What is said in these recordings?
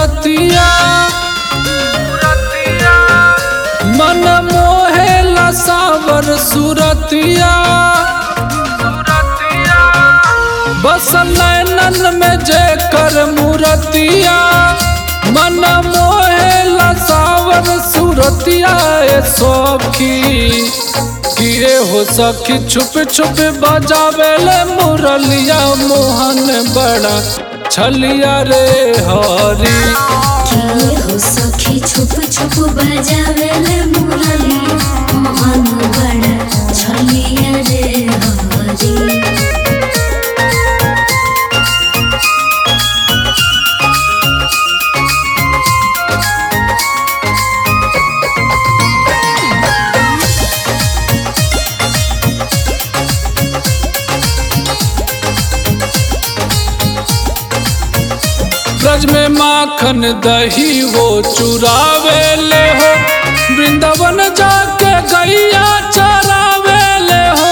मूरतिया मन मोहेला सावर सूरतिया बस नैनन में जेकर मूरतिया मन मोहेला सावर सूरतिया ए सखी किए हो सखी छुप छुप बजावेले मुरलिया मोहन बड़ा छलिया रे हरी किए हो सखी छुप छुप बजावेले मुरली मोहन बड़ा छलिया रे हरी ब्रज में माखन दही वो चुरावे ले हो वृंदावन जाके गैया चरावे ले हो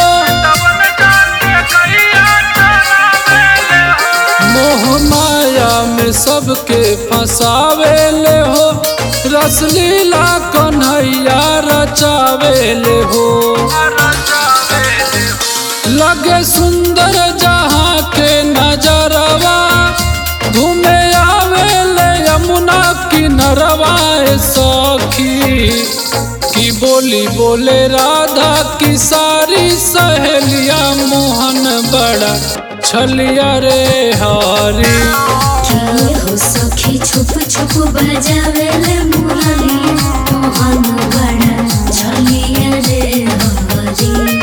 मोह माया में सबके फंसावे ले हो रसलीला कन्हैया रचावे ले हो लगे सुंदर जहाँ के नजरवा घूमे आवे ले यमुना किनरवा ए सखी की बोली बोले राधा की सारी सहेलिया मोहन बड़ा छलिया रे हरी किए हो सखी छुप छुप बजावेले मुरली मोहन बड़ा छलिया रे हरी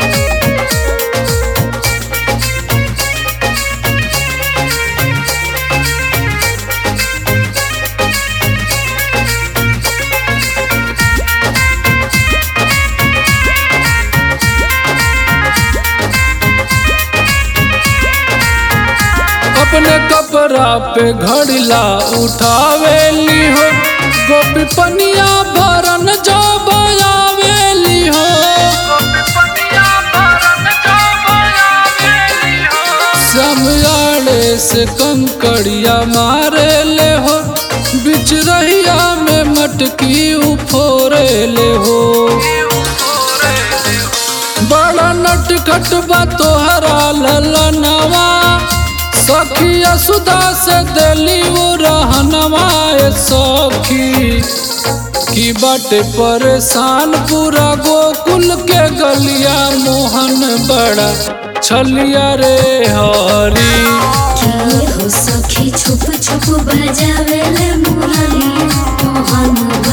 अपने कपड़ा पे घड़िला उठावेली हो गोपी पनिया भरन जो बयावेली हो समयाड़े से कंकड़िया मारे ले हो बिच रहिया में मटकी उफोरे ले हो बड़ा नटखट बा तोहरा ललनवा सखिया सुदा से दिली वो रहनवा ए सखी की बाटे परेशान पूरा गोकुल के गलिया मोहन बड़ा छलिया रे हरी किए हो सखी छुप छुप बजावेले मुरली मोहन